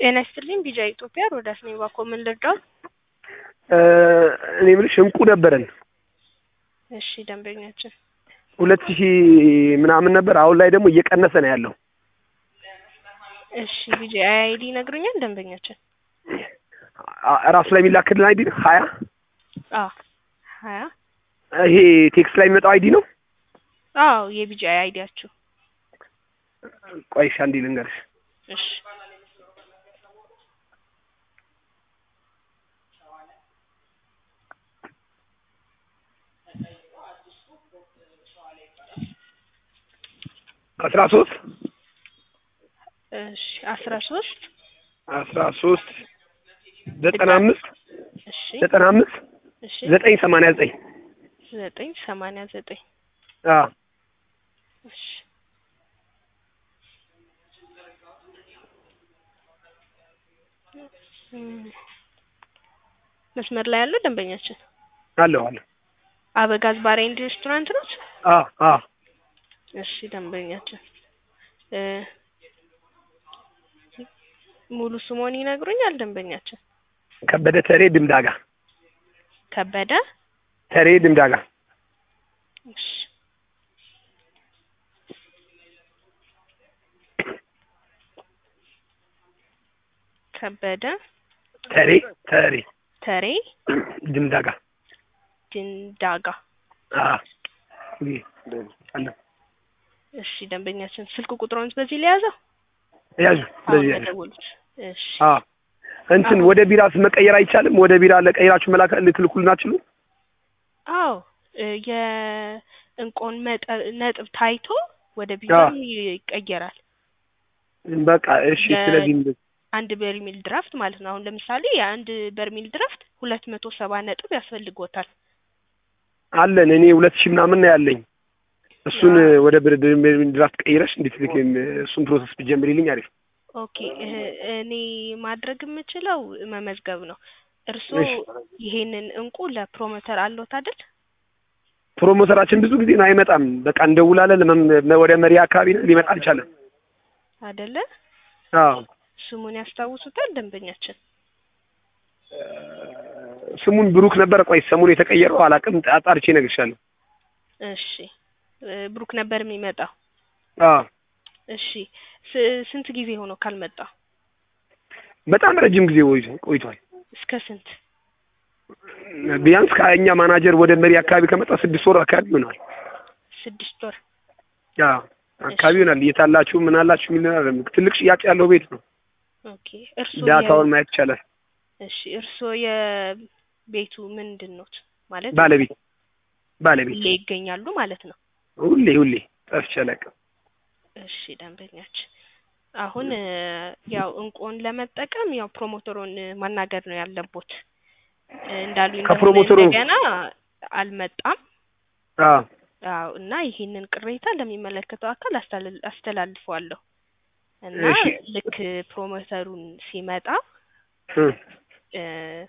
ጤና ይስጥልኝ ቢጃ ኢትዮጵያ ሮዳስ ነኝ። እባክዎ ምን ልርዳው? እኔ የምልሽ እንቁ ነበረን እሺ ደንበኛችን ሁለት ሺህ ምናምን ነበር። አሁን ላይ ደግሞ እየቀነሰ ነው ያለው። እሺ ቢጃ አይዲ ይነግሩኛል ደንበኛችን? አ- ራሱ ላይ የሚላክልን አይዲ ነው ሀያ አዎ ሀያ ይሄ ቴክስት ላይ የሚመጣው አይዲ ነው። አዎ የቢጃ አይዲያችሁ ቆይ እሺ አንዴ ልንገርሽ። እሺ አስራ ሶስት እሺ አስራ ሶስት አስራ ሶስት ዘጠና አምስት እሺ ዘጠና አምስት እሺ ዘጠኝ ሰማንያ ዘጠኝ ዘጠኝ ሰማንያ ዘጠኝ አዎ እሺ እም፣ መስመር ላይ ያለው ደንበኛችን አለሁ አለሁ አበጋዝ ባር ኤንድ ሬስቶራንት ነው? አዎ አዎ እሺ ደንበኛችን እ ሙሉ ስሞን ይነግሩኛል ደንበኛችን? ከበደ ተሬ ድምዳጋ ከበደ ተሬ ድምዳጋ እሺ ከበደ ተሬ ተሬ ተሬ ድምዳጋ ድንዳጋ አዎ ይሄ አለ እሺ ደንበኛችን ስልክ ቁጥሮን በዚህ ሊያዘው ያዙ አሁን በዚህ ያዙ በደወሉት እሺ አዎ እንትን ወደ ቢራስ መቀየር አይቻልም? ወደ ቢራ ለቀይራችሁ መላክ ልትልኩልን አትችሉ? አዎ እ የእንቆን መጠ- ነጥብ ታይቶ ወደ ቢዛም ይቀየራል። በቃ እሺ። ለ- ስለዚህ አንድ በርሚል ድራፍት ማለት ነው። አሁን ለምሳሌ የአንድ በርሚል ድራፍት ሁለት መቶ ሰባ ነጥብ ያስፈልጎታል። አለን እኔ ሁለት ሺህ ምናምን ነው ያለኝ። እሱን አዎ። ወደ ብር ድራፍት ቀይረሽ እንዴት ልክ እሱን ፕሮሰስ ብትጀምሪልኝ አሪፍ። ኦኬ እ- እኔ ማድረግ የምችለው መመዝገብ ነው። እርስዎ እሺ። ይሄንን እንቁ ለፕሮሞተር አለዎት አይደል? ፕሮሞተራችን ብዙ ጊዜ ነው አይመጣም። በቃ እንደውላለን ለመም- ወደ መሪ አካባቢ ነው ሊመጣ አልቻለም። አይደለ? አዎ ስሙን ያስታውሱታል ደንበኛችን? ስሙን ብሩክ ነበረ። ቆይ ሰሙን የተቀየረው አላውቅም። አጣርቼ እነግርሻለሁ። እሺ እ ብሩክ ነበር የሚመጣው። አዎ እሺ ስ- ስንት ጊዜ ሆኖ ካልመጣ? በጣም ረጅም ጊዜ ቆይቶ- ቆይቷል። እስከ ስንት? ቢያንስ ከእኛ ማናጀር ወደ መሪ አካባቢ ከመጣ ስድስት ወር አካባቢ ይሆናል። ስድስት ወር። አዎ አካባቢ ይሆናል። የት አላችሁ ምን አላችሁ የሚል ነገር አይደለም። ትልቅ ሽያጭ ያለው ቤት ነው። ኦኬ እርስዎ ዳታውን የ- ማየት ይቻላል። እሺ እርስዎ የቤቱ ምንድን ኖት ማለት ባለቤት ባለቤት ሁሌ ይገኛሉ ማለት ነው? ሁሌ ሁሌ ጠፍቼ አላውቅም። እሺ ደንበኛችን አሁን እ ያው እንቁን ለመጠቀም ያው ፕሮሞተሩን እ ማናገር ነው ያለቦት። እ እንዳሉኝ ደግሞ ከፕሮሞተሩ- እንደገና አልመጣም። አዎ አዎ እና ይሄንን ቅሬታ ለሚመለከተው አካል አስተላል- አስተላልፈዋለሁ እና እሺ። ልክ ፕሮሞተሩን ሲመጣ እ እ